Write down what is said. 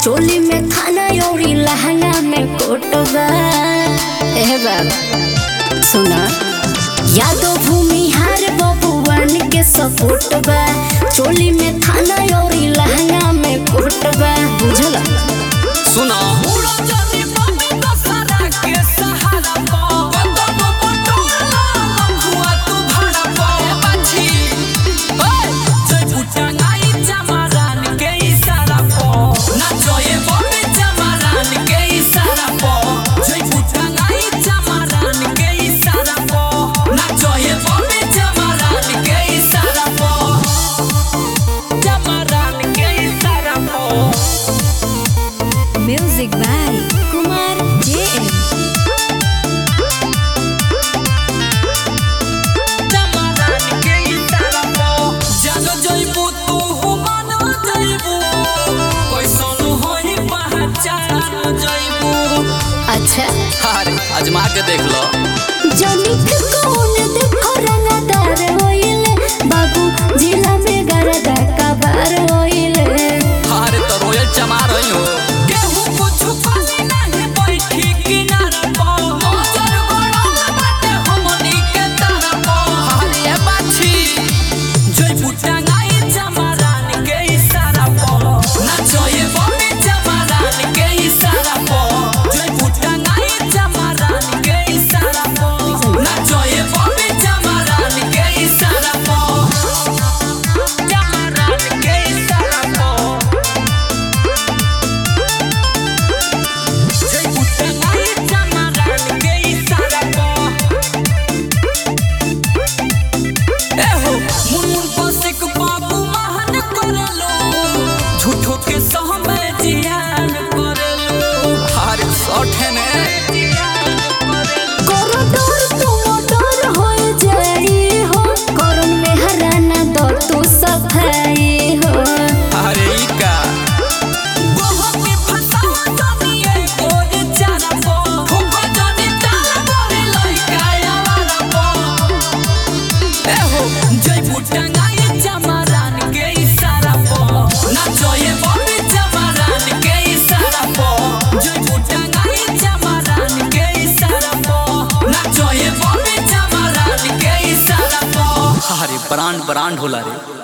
चोली में खाना और लहंगा में कोटबा एह बाबा सुना यादव भूमि हार बबुआन के सपोर्ट बा चोली में थाना और लहंगा में कोटबा बुझल सुना म्यूजिक बाय कुमार जेएम अच्छा अरे आजमा के देख लो जनिक कौन देखो रंगदार होइले बाबू जिला में गरदा कबार होइले अरे तो रोयल चमा रही हो अरे ये बाछी झूठो के सहमे जियान करलो अरे सौठे ने करो डर तुम डर हो जाई हो करन में हराना दो तू सफाई हो अरे ई का अरे ब्रांड ब्रांड होला रे